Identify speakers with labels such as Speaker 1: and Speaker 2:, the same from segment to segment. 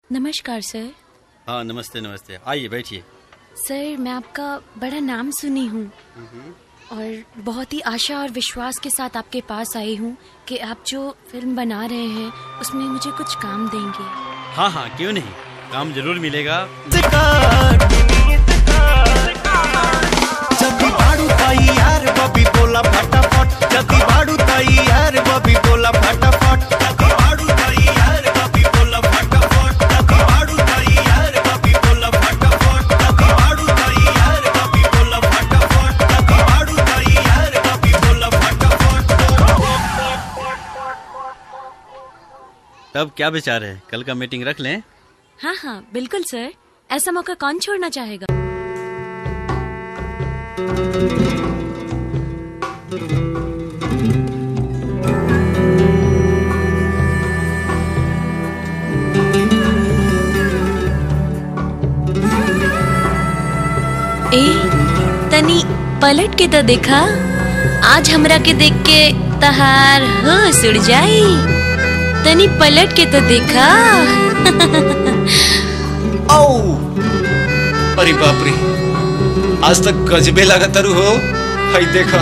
Speaker 1: नमस्कार सर
Speaker 2: हाँ नमस्ते नमस्ते आइए बैठिए
Speaker 1: सर मैं आपका बड़ा नाम सुनी हूँ और बहुत ही आशा और विश्वास के साथ आपके पास आई हूँ कि आप जो फिल्म बना रहे हैं उसमें मुझे कुछ काम देंगे
Speaker 2: हाँ हाँ क्यों नहीं काम जरूर मिलेगा
Speaker 3: जदी बाड़ू ताई यार बबी बोला फटाफट जदी बाड़ू ताई यार बबी बोला फटाफट जदी बाड़ू ताई यार बबी बोला फटाफट जदी बाड़ू ताई यार बबी बोला फटाफट जदी बाड़ू ताई यार बबी बोला फटाफट जदी बाड़ू ताई यार बबी बोला फटाफट
Speaker 2: तब क्या विचार है कल का मीटिंग रख लें
Speaker 1: हाँ हाँ बिल्कुल सर ऐसा मौका कौन छोड़ना चाहेगा ए तनी पलट के तो देखा आज हमरा के देख के तहार होश उड़ जाई तनी पलट के तो देखा
Speaker 4: औ अरे बाप रे आज तक गजबे लागतारू हो हई देखा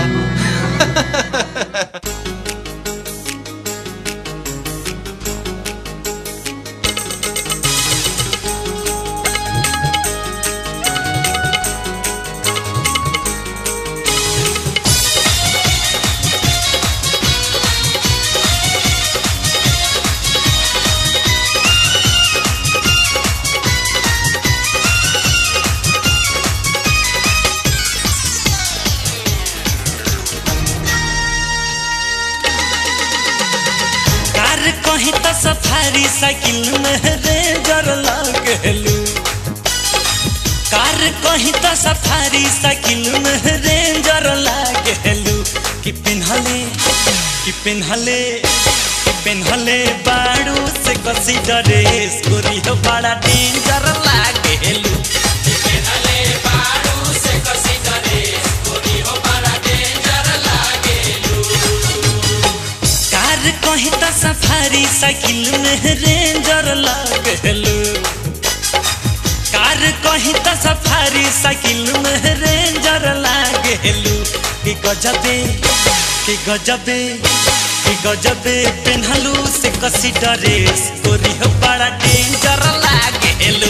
Speaker 3: कार कहीं तो सफारी साइकिल में रेंजर लागलू कार कहीं तो सफारी साइकिल में रेंजर लागलू कि पिन्हले कि पिन्हले कि पिन्हले बाड़ू से कसी ड्रेस गोरी हो बड़ा डेंजर लागलू कार कहीं तो सफारी साइकिल में रेंजर लागलू कार कहीं तो सफारी साइकिल में रेंजर लागलू कि गजबे कि गजबे कि गजबे पेन्हलू से कसी ड्रेस गोरी हो बड़ा डेंजर लागलू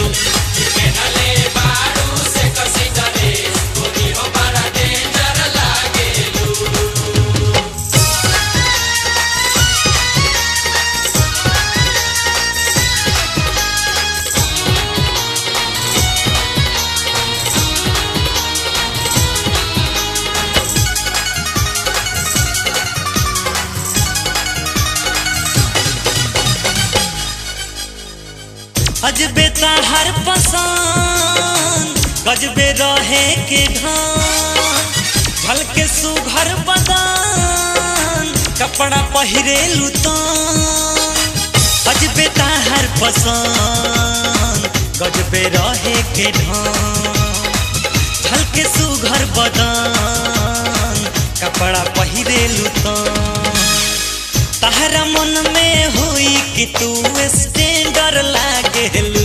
Speaker 3: अजबे हर पसंद गजबे रहे के घान भल के सुघर बदान कपड़ा पहिरे लुतान अजबे हर पसंद गजबे रहे के ढान भल के सुघर बदान कपड़ा पहिरे लुतान तहरा मन में हुई कि तू स्टैंडर लागेलू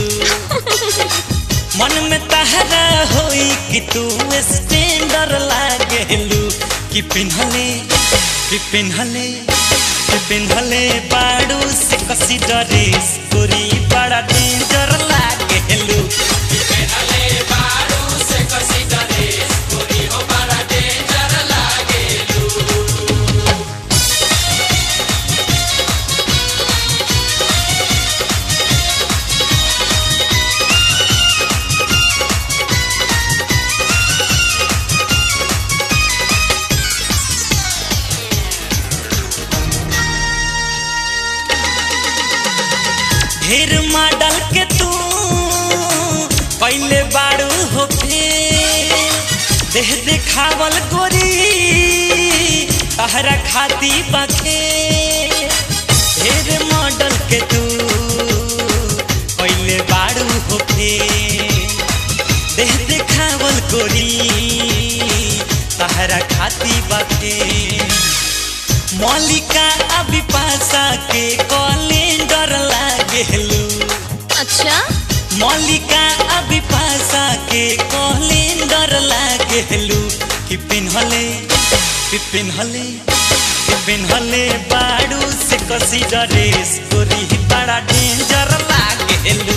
Speaker 3: मन में तहरा हुई कि तू स्टैंडर लागेलू कि पिन्हले कि पिन्हले कि पिन्हले बाड़ू से कसी ड्रेस गोरी बड़ा डेंजर लागेलू ढेर मॉडल के तू पहले बाड़ू हो देह देखावल गोरी तहरा खाती बखे ढेर मॉडल के तू पहले बाड़ू हो देह देखावल गोरी तहरा खाती बखे मौलिका अभी पासा के कैलेंडर लागेलू
Speaker 1: अच्छा
Speaker 3: मल्लिका अभी पासा के कैलेंडर लागेलू कि पिन्हले कि पिन्हले कि पिन्हले बाड़ू से कसी ड्रेस गोरी बड़ा डेंजर लागेलू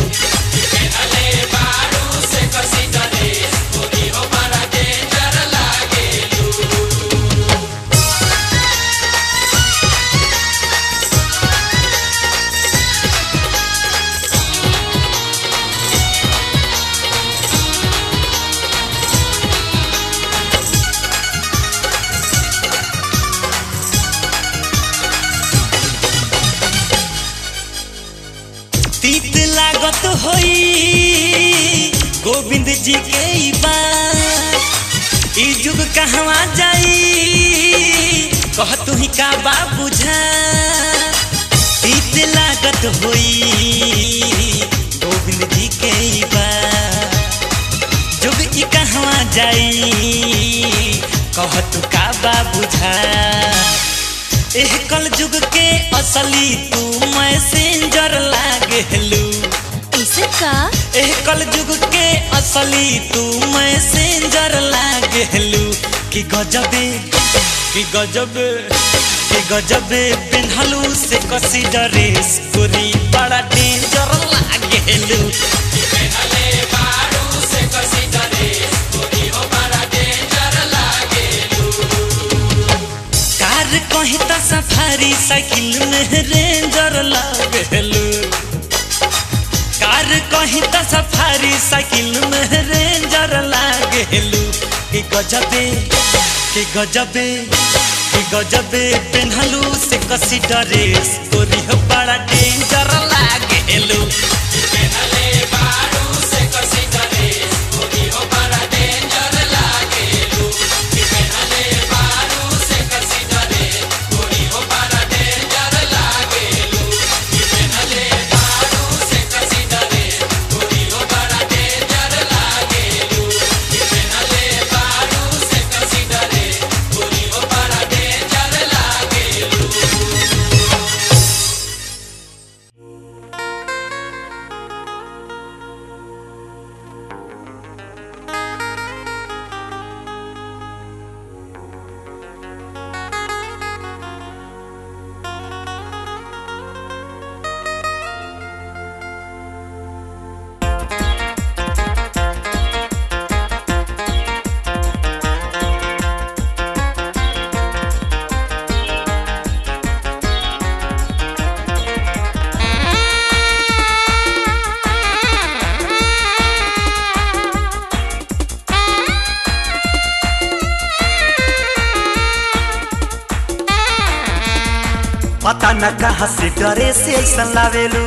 Speaker 3: तीत लागत होई गोविंद जी के ई बात ई जुग कहवा जाई कह तू ही का बा बुझा तीत लागत होई गोविंद जी के ई बात जुग ई कहवा जाई कह तू का बा बुझा एह कल जुग के असली तू मैसेंजर लागेलू
Speaker 1: ऐसे का
Speaker 3: एह कल जुग के असली तू मैसेंजर लागेलू कि गजबे कि गजबे कि गजबे पेन्हलू से कसी ड्रेस गोरी बड़ा डेंजर लागेलू कार कहीं त सफारी साइकिल में रेंजर लागेलू कार कहीं त सफारी साइकिल में रेंजर लागेलू कि गजबे कि गजबे कि गजबे पेन्हलू से कसी ड्रेस तोरी हो बड़ा डेंजर लागेलू
Speaker 5: पता न कहाँ से डरे से ऐसा लावेलू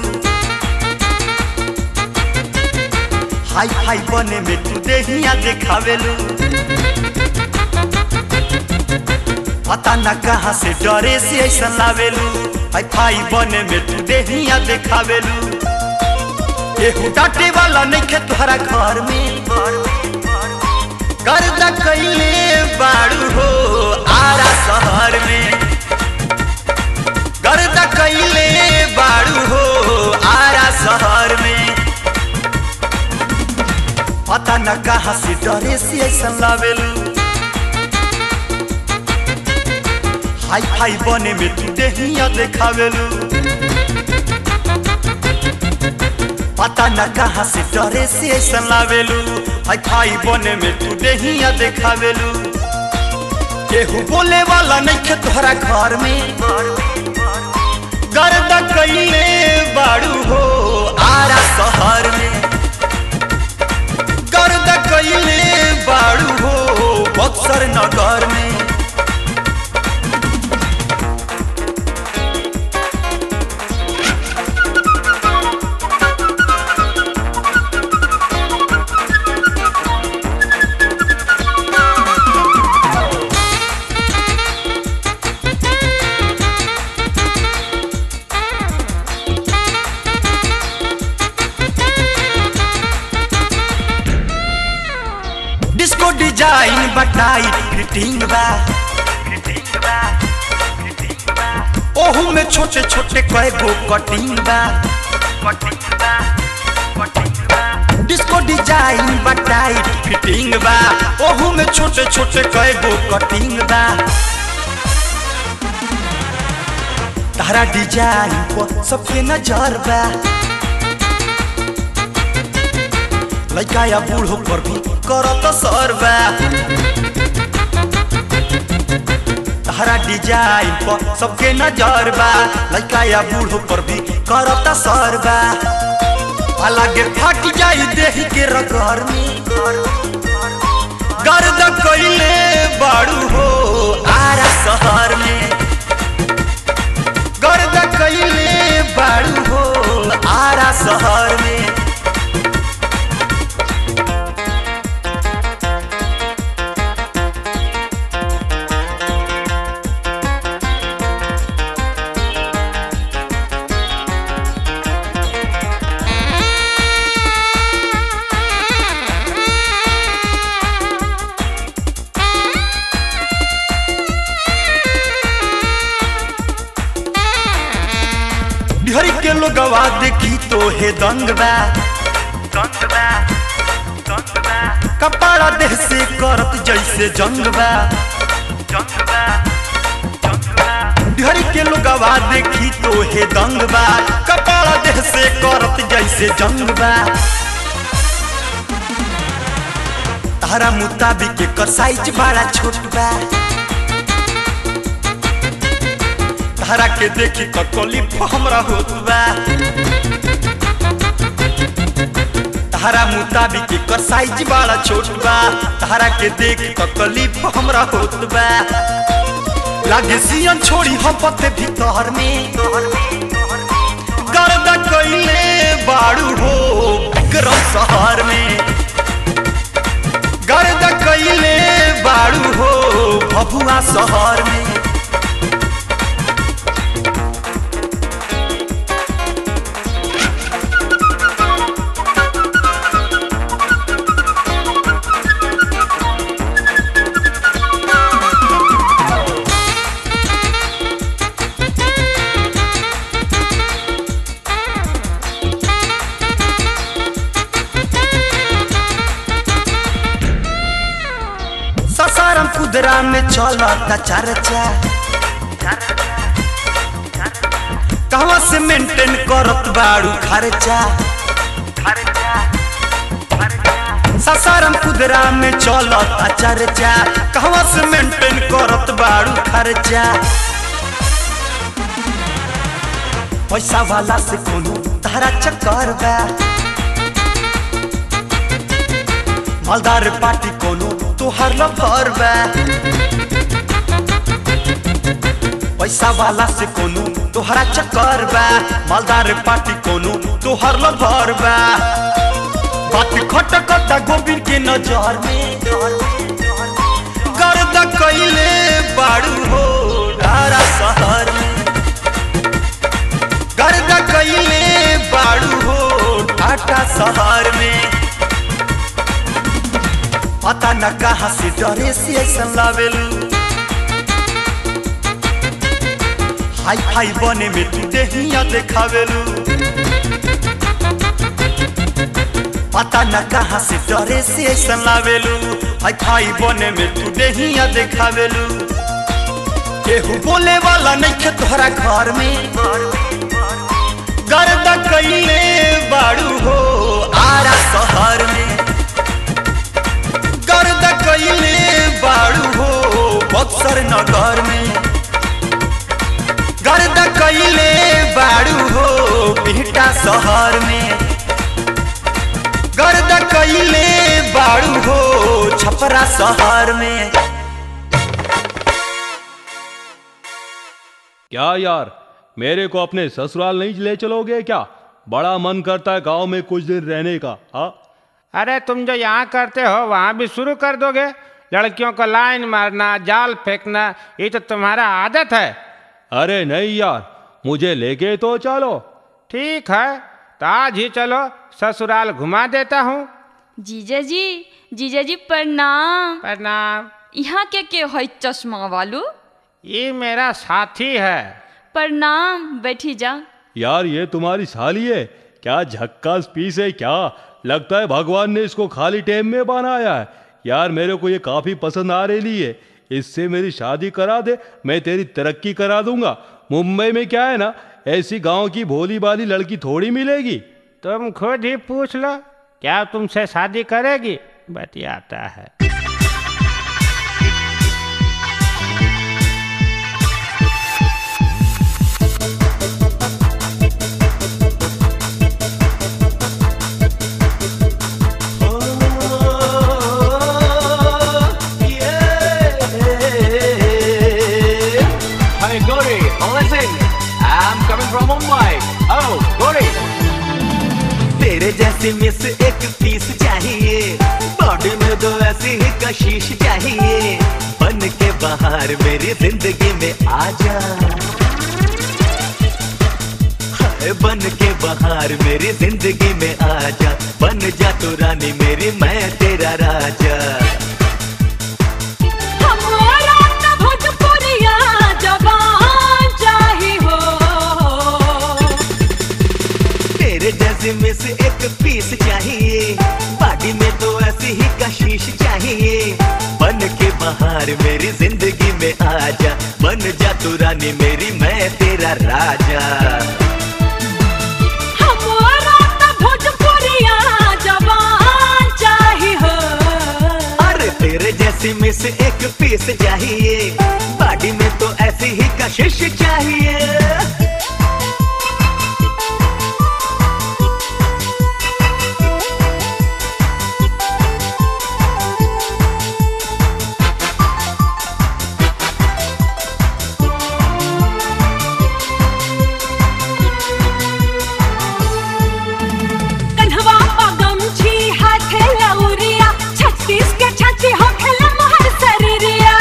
Speaker 5: हाई फाई बने में तू देहिया देखावेलू पता न कहाँ से डरे से ऐसा लावेलू हाई फाई बने में तू देहिया देखावेलू एहू डांटे वाला नहीं खे तुहरा घर में कर्जा कैले बाड़ू हो आरा शहर में गर्दा कैले बाड़ू हो आरा शहर में पता न कहाँ से डरे से ऐसा लावेलू हाई फाई बने में तू देहिया देखावेलू पता न कहाँ से डरे से ऐसा लावेलू हाई फाई बने में तू देहिया देखावेलू केहू बोले वाला नहीं खे तोहरा घर में गर्दा कैले बाड़ू हो आरा शहर में गर्दा कैले बाड़ू हो बक्सर नगर में डिस्को डिजाइन बटाई फिटिंग बा ओहू में छोटे छोटे कए गो कटिंग बा फिटिंग बा ओहू में छोटे छोटे कई गो कटिंग बा तारा डिजाइन पर सबके नजर बा लड़का या बूढ़ो पर भी करत सर बा तारा डिजाइन पर सबके नजर बा लड़का या बूढ़ो पर भी करत सर बा अलगे फट जाई देही के रगर में गर्द कइले बाड़ू हो आरा शहर में गर्द कइले बाड़ू हो आरा शहर में बिहारी के लोगवा देखी तो हे दंग बा दंग बा दंग बा कपाड़ा देह से करत जैसे जंग बा जंग बा जंग बा बिहारी के लोगवा देखी तो हे दंग बा कपाड़ा देह से करत जैसे जंग बा तारा मुताबिक एकर साइज बड़ा छोट बा तारा के देखी ककली हमरा होत बा तारा मुताबिक एकर साइज बड़ा छोट बा तारा के देख ककली हमरा होत बा लागे सियन छोड़ी हम पते भीतर में गर्दा कइले बाड़ू हो विक्रम शहर में गर्दा कइले बाड़ू हो भभुआ शहर में ससारम कुदरा में चलता चर्चा कहवा से मेंटेन करत बाड़ू खर्चा ससारम कुदरा में चलता चर्चा कहवा से मेंटेन करत बाड़ू खर्चा पैसा वाला से कोनो तारा चक्कर बा मालदार पार्टी कोनो तोहार लफर बा पैसा वाला से कोनो तोहरा चक्कर बा मालदार पार्टी कोनो तोहार लफर बा बात खटकता गोविंद के नजर में गर्द कइले बाड़ू हो धारा शहर में गर्द कइले बाड़ू हो टाटा शहर में पता न कहाँ से डरे से ऐसा लावेलू हाई फाई बने में तू देहिया देखावेलू पता न कहाँ से डरे से ऐसा लावेलू हाई फाई बने में तू देहिया देखावेलू केहू बोले वाला नहीं खे तोहरा घर में गर्द कइले बाड़ू हो आरा शहर में गर्द कइले बाड़ू हो बक्सर नगर में गर्द कइले बाड़ू हो बिहटा शहर में गर्द कइले बाड़ू हो छपरा शहर में
Speaker 6: क्या यार मेरे को अपने ससुराल नहीं ले चलोगे क्या बड़ा मन करता है गांव में कुछ दिन रहने का हाँ
Speaker 7: अरे तुम जो यहाँ करते हो वहाँ भी शुरू कर दोगे लड़कियों को लाइन मारना जाल फेंकना ये तो तुम्हारा आदत है
Speaker 6: अरे नहीं यार मुझे लेके तो चलो
Speaker 7: ठीक है तो आज ही चलो ससुराल घुमा देता हूँ
Speaker 8: जीजा जी जीजा जी प्रणाम
Speaker 7: प्रणाम
Speaker 8: यहाँ के के है चश्मा वालू
Speaker 7: ये मेरा साथी है
Speaker 8: प्रणाम बैठी जा
Speaker 6: यार ये तुम्हारी साली है क्या झक्कास पीस है क्या लगता है भगवान ने इसको खाली टाइम में बनाया है यार मेरे को ये काफी पसंद आ रही है इससे मेरी शादी करा दे मैं तेरी तरक्की करा दूंगा मुंबई में क्या है ना ऐसी गांव की भोली भाली लड़की थोड़ी मिलेगी
Speaker 7: तुम खुद ही पूछ लो क्या तुमसे शादी करेगी बतियाता है
Speaker 3: Hey, Gauri, listen. I'm coming from Mumbai. Oh, Gauri.
Speaker 5: तेरे जैसी मिस एक पीस चाहिए बॉडी में दो ऐसी ही कशिश चाहिए बन के बाहर मेरी जिंदगी में आ जा हाय बन के बाहर मेरी जिंदगी में आ जा बन जा तू रानी मेरी मैं तेरा राजा
Speaker 8: हमारा तो भोजपुरिया जवान चाही हो
Speaker 5: तेरे जैसे में से एक पीस चाहिए बॉडी में तो ऐसी ही कशिश चाहिए बन के बाहर मेरी जिंदगी में आ जा बन जा तू रानी मेरी मैं तेरा राजा
Speaker 8: हमारा तो भोजपुरिया जवान चाही हो
Speaker 5: अरे तेरे जैसी में से एक पीस चाहिए बॉडी में तो ऐसी ही कशिश चाहिए
Speaker 8: कन्हवा पगम छी हाथे लौरिया छत्तीस के छाती हो खेला महर शरीरिया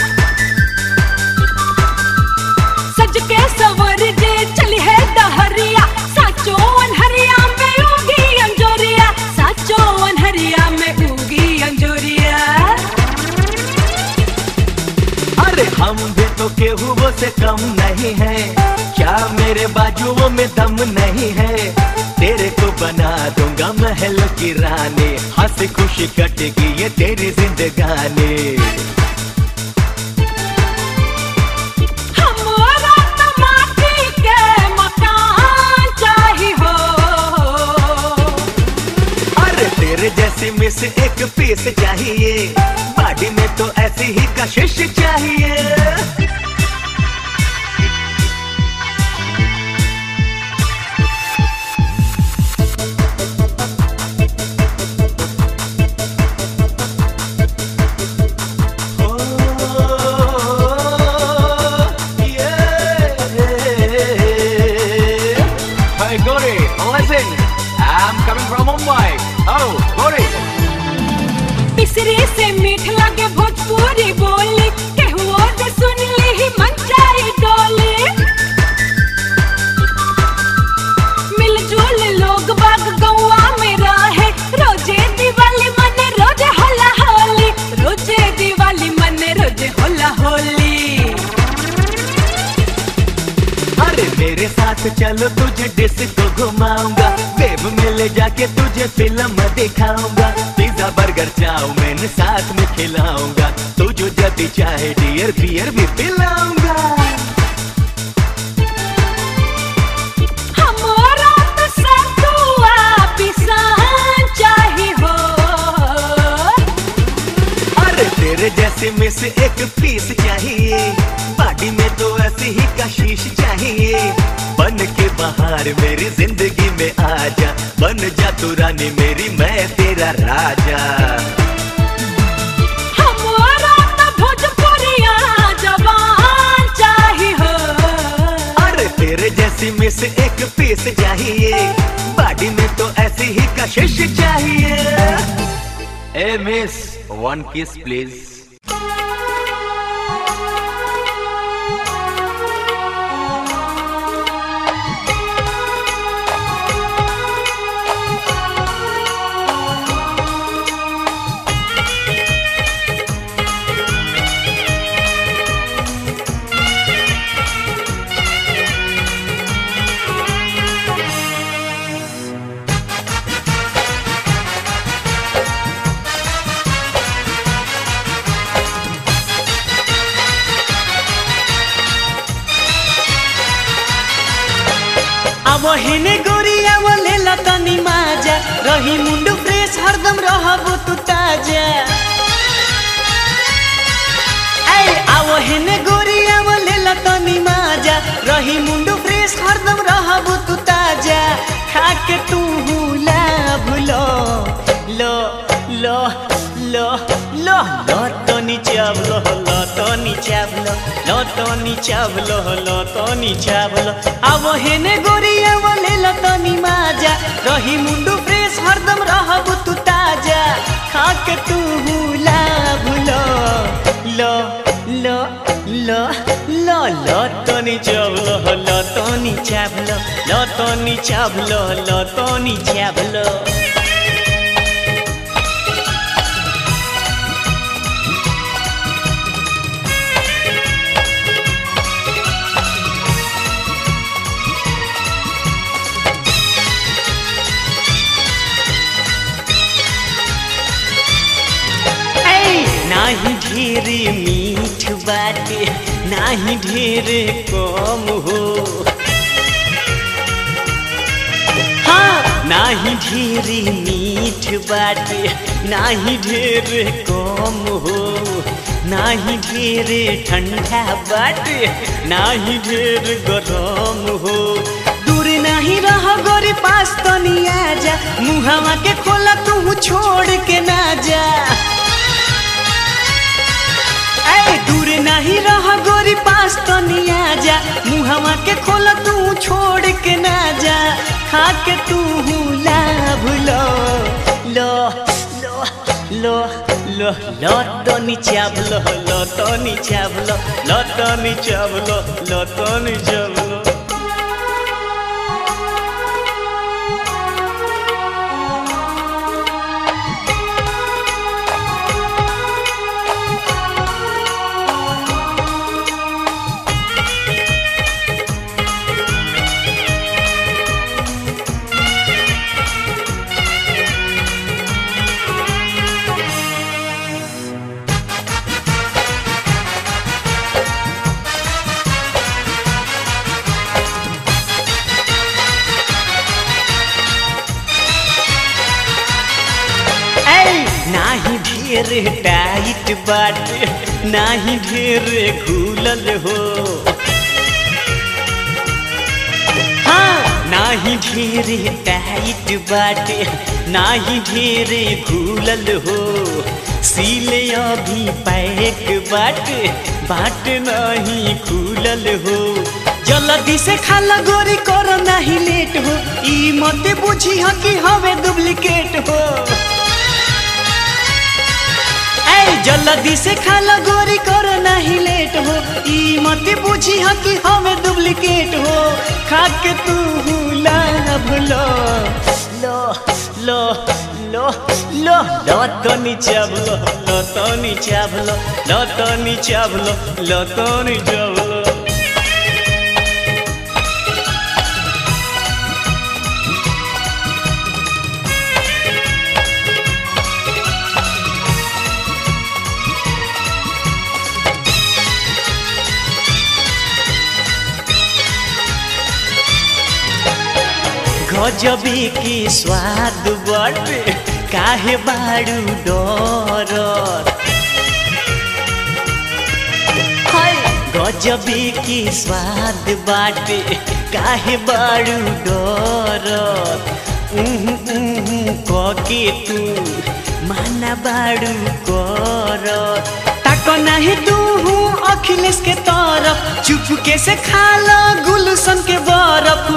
Speaker 8: सज के सवर जे चली है डहरिया साचो अनहरिया में उगी अंजोरिया साचो अनहरिया में उगी अंजोरिया
Speaker 5: अरे हम भी तो केहू से कम नहीं है क्या मेरे बाजुओं में दम नहीं है तेरे को बना दूंगा महल की रानी हंसी खुशी कटेगी ये तेरी जिंदगानी
Speaker 8: हमारा तो माटी के मकान चाही हो
Speaker 5: अरे तेरे जैसी मिस एक पीस चाहिए बॉडी में तो ऐसी ही कशिश चाहिए
Speaker 3: Hey, Gauri, listen. I'm coming from Mumbai. Oh, Gauri.
Speaker 8: मिसरी से मीठ लगे भोजपुरी बोली केहुओ से सुन ली ही मन जाई डोली मिलजुल लोग बाग गौआ में रहे रोजे दिवाली मने रोजे होला होली रोजे दिवाली मने रोजे होला होली
Speaker 5: अरे मेरे साथ चलो तुझे डिस्को घुमाऊंगा वेब में ले जाके तुझे फिल्म दिखाऊंगा पिज्जा बर्गर चाउमीन साथ में खिलाऊंगा तू जो जब चाहे डियर बियर भी पिलाऊंगा
Speaker 8: हमारा तो सतुआ पिसान चाही हो
Speaker 5: अरे तेरे जैसे में से एक पीस चाहिए बॉडी में तो ऐसी ही कशिश चाहिए बन के बाहर मेरी जिंदगी में आ जा बन जा तू रानी मेरी मैं तेरा राजा
Speaker 8: हमारा तो भोजपुरिया जवान चाही हो
Speaker 5: अरे तेरे जैसी में से एक पीस चाहिए बॉडी में तो ऐसी ही कशिश चाहिए ए मिस वन किस प्लीज
Speaker 9: हेने गोरिया वो ले ला तनी माजा रही मुंडू फ्रेश हरदम रहबो तू ताजा ऐ आओ हेने गोरिया वो ले ला तनी माजा रही मुंडू फ्रेश हरदम रहबो तू ताजा खा के तू हुला भुलो लो लो लो लो लो तनी चावलो लो तनी चावलो लो तनी चावलो लो तनी चावलो आवो हेने गोरिया वो ले ला तनी माजा रही मुंडू फ्रेश हरदम रहबो तू ताजा खा के तू हुला भुलो लो लो लो लो लो तनी चावलो लो तनी चावलो लो तनी चावलो लो तनी चावलो ऐ, नाही ढेर मीठ बाटे नाही ढेर कम हो हाँ नाही ढेर मीठ बाटे नाही ढेर कम हो नाही ढेर ठंडा बाटे नाही ढेर गरम हो दूर नहीं रह गोरी पास तो नहीं आजा मुहावा के खोला तू छोड़ के ना जा ऐ दूर नहीं रह गोरी पास तो नहीं आजा मुहावा के खोला तू छोड़ के ना जा खा के तू हुला भुलो लो लो लो लो लो तो नीचावलो लो तो नीचावलो लो तो नीचावलो लो तो नीचावलो ऐ नाही ढेर टाइट बाटे नाही ढेर खुलल हो हाँ नाही ढेर टाइट बाटे नाही ढेर खुलल हो सीले अभी पैक बाटे बाट नहीं खुलल हो जल्दी से खाला गोरी करो नहीं लेट हो ई मत बुझी ह कि हवे डुप्लीकेट हो ऐ जल्दी से खाला गोरी करो नहीं लेट हो ई मत बुझी ह कि हमें डुप्लीकेट हो खा के तू हुला भुलो लो लो लो लो लो तो नीचावलो लो तो नीचावलो लो तो नीचावलो लो तो नीचावलो गजबी की स्वाद बाटे काहे बाड़ू डर गजबी की स्वाद बाटे काहे बाड़ू डर उहु उहु कके तू माना बाड़ू कर ताको नहीं तू हूँ अखिलेश के तरफ चुपके से खा लो गुलशन के बरफ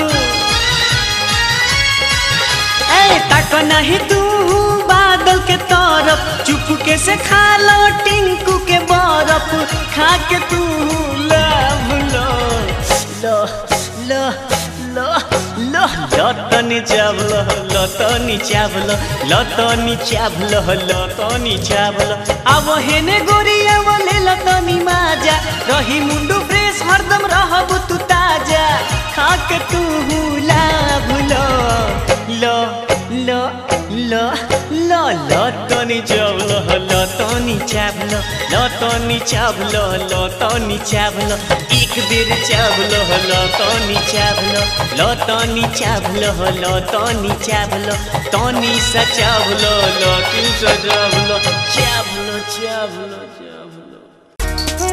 Speaker 9: ऐ तक नहीं तू बादल के तरफ चुपके से खा लो टिंकू के बरफ खा के तू लव लो लो लो लो लो लतनी चावलो लतनी चावलो लतनी चावलो लतनी चावलो अब हेने गोरिया बोले लतनी माजा रही मुंडू फ्रेश हरदम रहबू तू ताजा खा के तू हुला भुलो लो लो लो लो लतनी चावलो लतनी चावलो लत तनी चावलो लो तनी चावलो एक बेर चावलो लो तनी चावलो लो तनी चावलो लो तनी चावलो तनी सा चावलो लो तू सा चावलो चावलो चावलो चावलो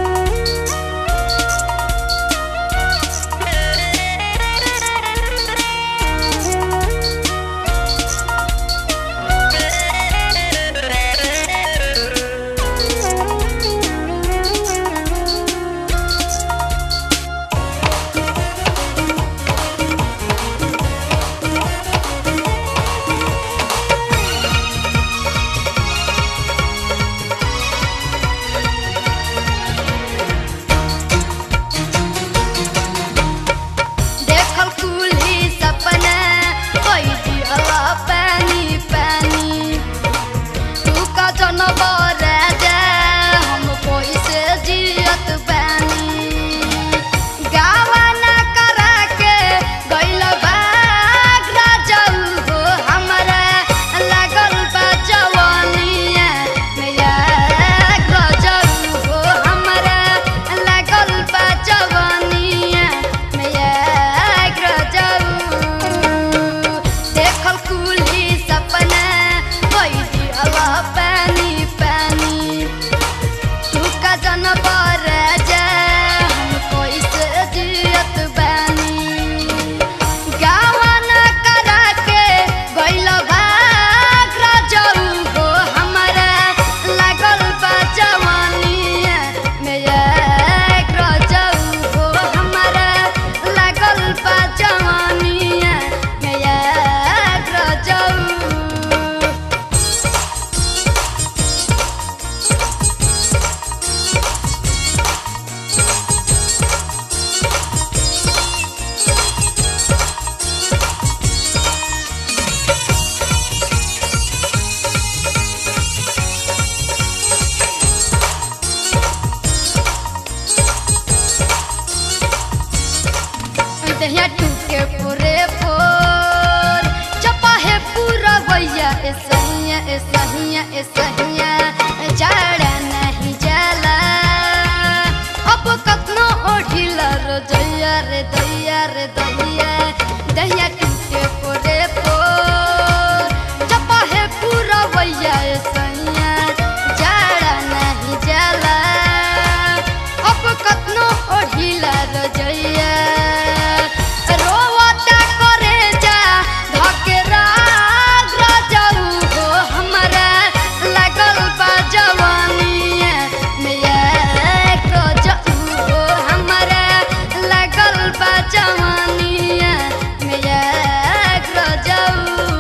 Speaker 10: देखल कुली सपना कोई दिया पानी पानी तू का जनवर जा हम कोई से जियत बानी गावा ना करा के गइल बाग राजल हो हमरा लागल बा जवानिया मैया गजल हो हमरा लागल बा जवानिया मैया गजल देखल कुली सपना कोई दिया पानी पानी तू का जनवर जा हम कोई से जियत बानी गावा न करा के गइल भाग राजऊ हो हमरा लागल बा जवानिया मेरा राजऊ हो हमरा लागल बा जवानिया मेरा राजऊ दहिया टूटे पूरे फोर चपा है पूरा भैया ए सहिया ए सहिया ए सहिया जाड़ा नहीं जाला अब कतनो ओढ़िला रो दैया रे दैया रे दैया दहिया टूटे पूरे फोर चपा है पूरा भैया ए सहिया जाड़ा नहीं जाला अब कतनो ओढ़िला रजैया रोवता करे जा धकेरा राजऊ हो हमरा लागल बा जवानिया मैया रजऊ हो हमरा लागल बा जवानिया मैया रजऊ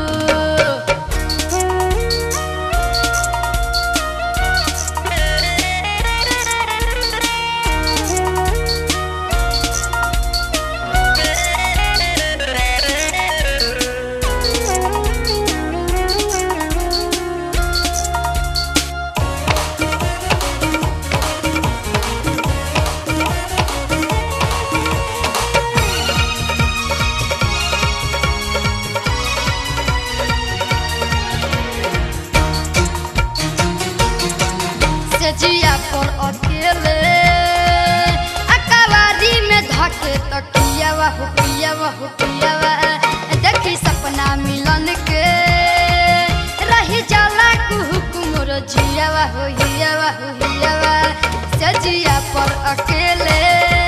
Speaker 10: सजिया पर अकेले अकवारी में धके तकियावा हो पियावा हो पियावा देखी सपना मिलन के रही जाला कुहुक मोर जियावा हो हियावा हो हियावा सजिया पर अकेले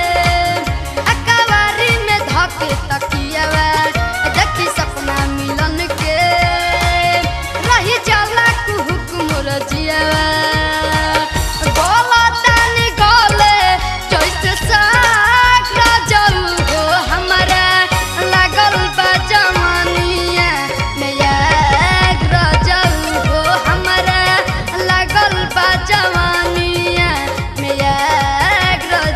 Speaker 10: अकवारी में धके तकियावा देखी सपना मिलन के रही जाला कुहुक मोर जियावा गोला तानी गोले जैसे साग राजल हो हमरा लागल बा जवानिया मैया राजल हो हमरा लागल बा जवानिया मैया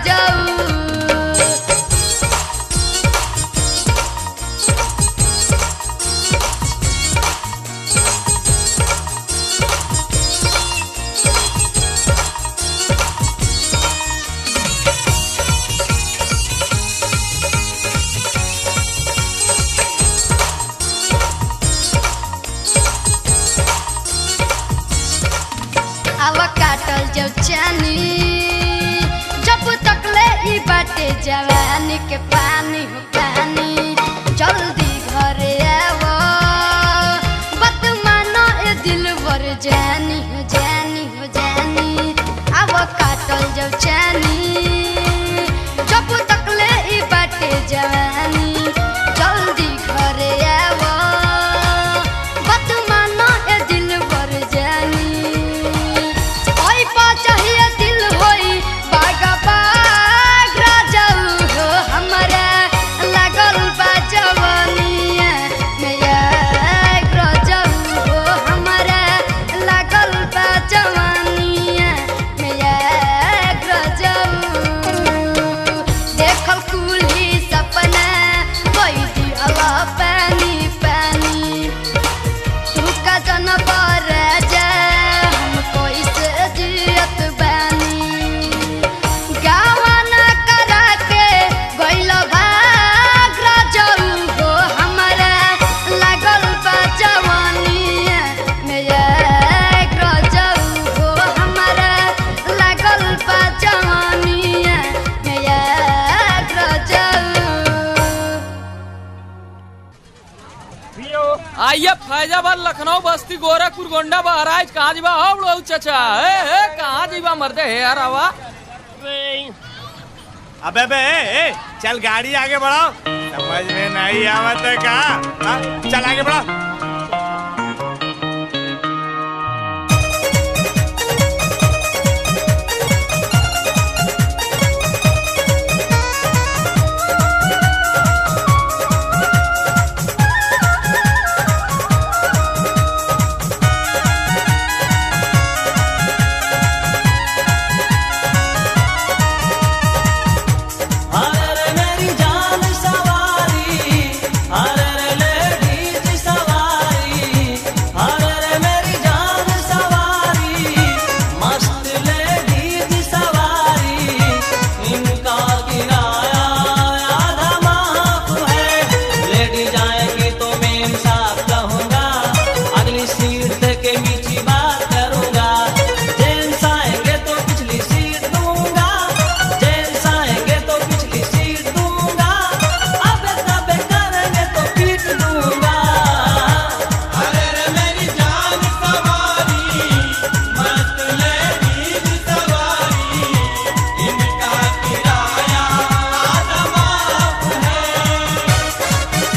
Speaker 10: जब चैनी जब तक ले ई बाटे जवानी के पानी हो पानी जल्दी घरे आवो बात मानो ए दिल भर जानी हो जानी हो जानी आवो काटल जब चैनी जब तक ले ई बाटे जवानी जल्दी घरे आवो बात मानो ए दिल भर जानी ओई पा चाहिए दिल होई बागा बाग राजाऊ हो हमरा लागल बा जवानिया मेरा राजाऊ हो हमरा लागल बा जवानिया मेरा राजाऊ देखल कुली सपना कोई दिहला पानी पानी तू का जन राजा हम कैसे जियत बानी गावाना करा के गइल भाग राजाऊ हो हमरा लागल बा जवानिया मेरा राजाऊ हो हमरा लागल बा जवानिया मेरा राजाऊ
Speaker 11: आइए फैजाबाद लखनऊ बस्ती गोरखपुर गोंडा बहराइच कहाँ जीवा हो बड़ो चाचा ए ए कहाँ जीवा मरते है यार आवा
Speaker 12: अबे बे ए, ए, चल गाड़ी आगे बढ़ाओ समझ में नहीं आवत है का हाँ, चल आगे बढ़ाओ
Speaker 9: अरे रे मेरी जान सवारी अरे रे लेडीज सवारी अरे रे मेरी जान सवारी मस्त लेडीज सवारी इनका किराया आधा माफ है लेडी जाएंगे तो मैं इंसाफ कहूँगा अगली सीट के मीठी बात करूँगा जेंट्स आएंगे तो पिछली सीट दूंगा जेंट्स आएंगे तो पिछली सीट दूंगा अब तब करेंगे तो पीट दूंगा अरे रे मेरी जान सवारी मस्त लेडीज सवारी इनका किराया आधा माफ है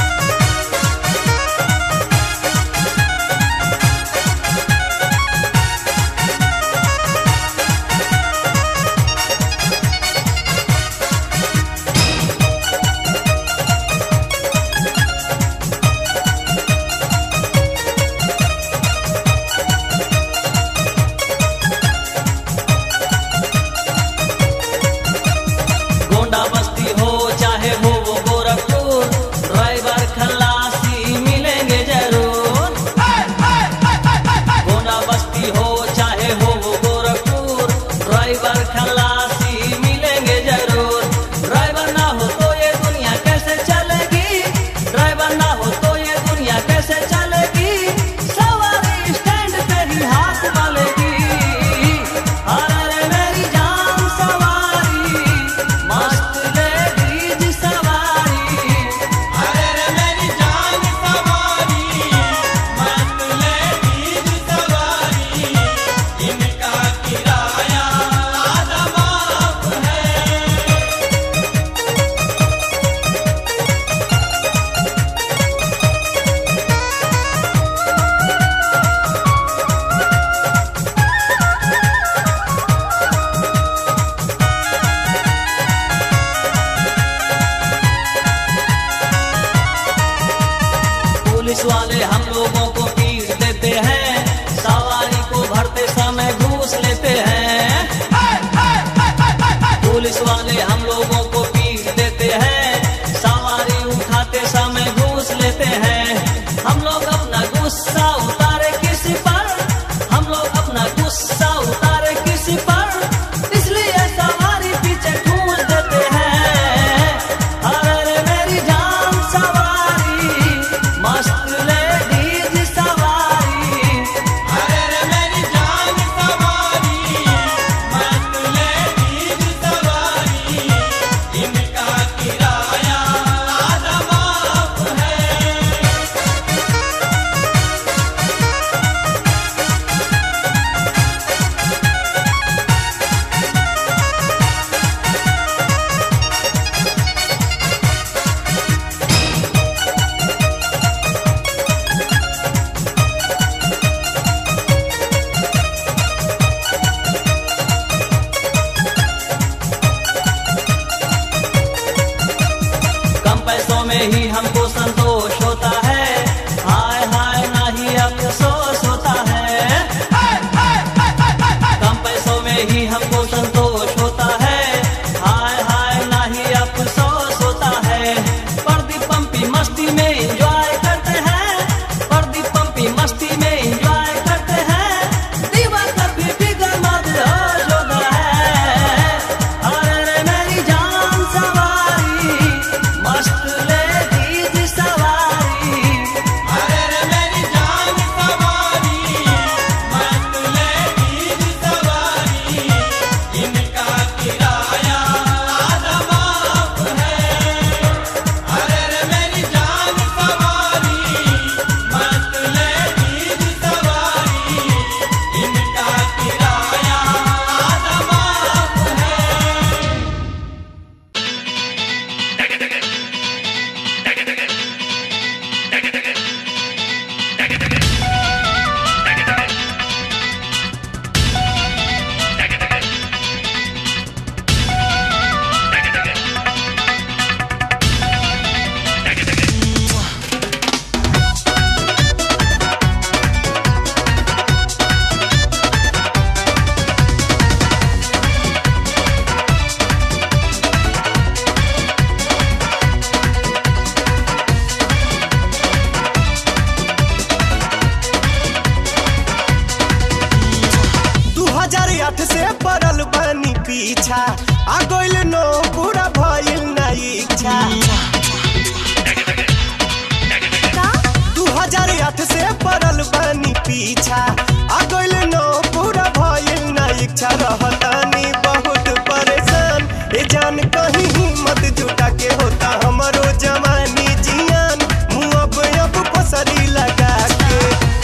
Speaker 9: गोंडा बस्ती हो चाहे हो वो गोरखपुर ड्राइवर खलासी मिलेंगे जरूर गोंडा बस्ती हो चाहे हो वो गोरखपुर ड्राइवर खलासी मिलेंगे जरूर ड्राइवर ना हो तो ये दुनिया कैसे चलेगी ड्राइवर ना हो तो ये दुनिया कैसे चलेगी सवारी स्टैंड पे ही हाथ मालेगी अरे रे मेरी जान सवारी मस्त लेडीज सवारी अरे रे मेरी जान सवारी मस्त लेडीज सवारी इनका किराया आधा माफ है पुलिस वाले हम लोगों को पीट देते हैं सवारी को भरते समय घूस लेते हैं पुलिस वाले हम लोगों को पीट देते हैं सवारी उठाते समय घूस लेते हैं हम लोग अपना गुस्सा उतारे किसी पर हम लोग अपना गुस्सा उतारे किसी पर इसलिए सवारी पीछे ठूस देते हैं अरे रे मेरी जान सवारी मस्त लेडीज सवारी अरे रे मेरी जान सवारी
Speaker 3: पीछा आ गइल न पूरा भइल ना इच्छा रहतानी बहुत परेशान ए जान कहीं हिम्मत जुटा के होता हमरो जवानी जियान मुँह अब अब पसरी लगा के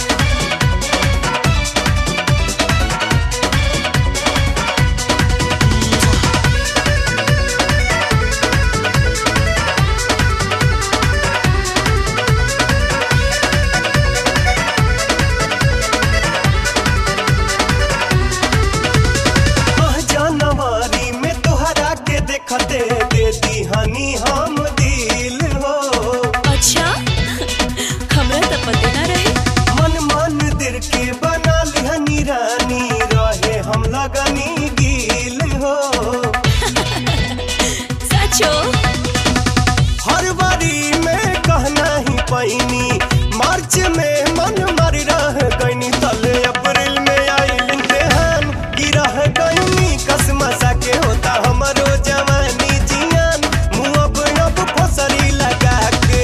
Speaker 3: आह, जनवरी में तोहरा के देखते दे दी हनी हम दिल हो
Speaker 1: अच्छा हमरा तो पते ना रहे
Speaker 3: मन मन दिल के बना लिहनी रानी रहे हम लगनी गिल हो
Speaker 1: सचो
Speaker 3: हर बारी में कहना ही पैनी मार्च में मन मर रह गईनी तले अप्रैल में आई इम्तिहान गिरह गईनी कसमसा के होता हमरो जवानी जियान मुँह अब अब फसरी लगा के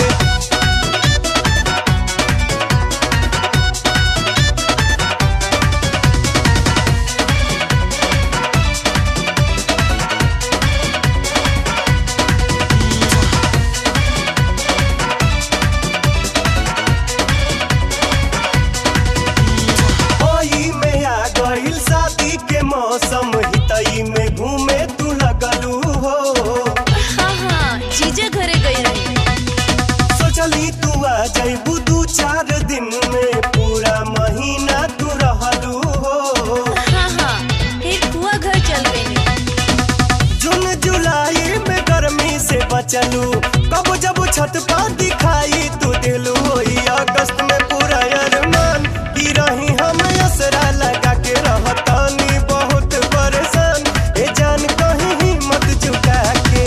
Speaker 3: ओई में आ गइल शादी के मौसम हितई में घूमे तू लगलू हो
Speaker 1: हाँ हाँ जीजा घरे गई रही
Speaker 3: सोचली तू आ जइबू दू चार दिन में पूरा महीना तू रहलू हो
Speaker 1: हाँ हाँ फिर बुआ घर चल गई
Speaker 3: जून जुलाई में गर्मी से बचलू कब जब छत पर दिखाई तू दिलू होई अगस्त में पूरा अरमान की रही हम असरा लगा के रहतानी बहुत परेशान ए जान कहीं हिम्मत जुटा के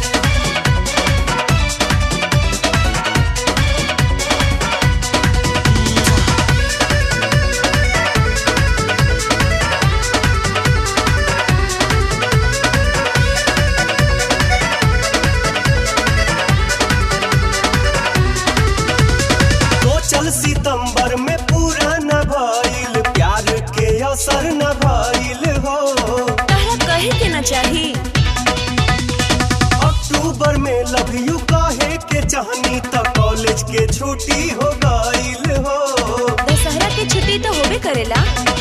Speaker 3: तो चल सितंबर में पूरा न भइल प्यार के असर न भइल हो
Speaker 1: तारा कहे के ना चाही
Speaker 3: अक्टूबर में लव यू कहे के चाहनी त कॉलेज के छुट्टी हो गइल हो
Speaker 1: दशहरा के छुट्टी तो होबे करेला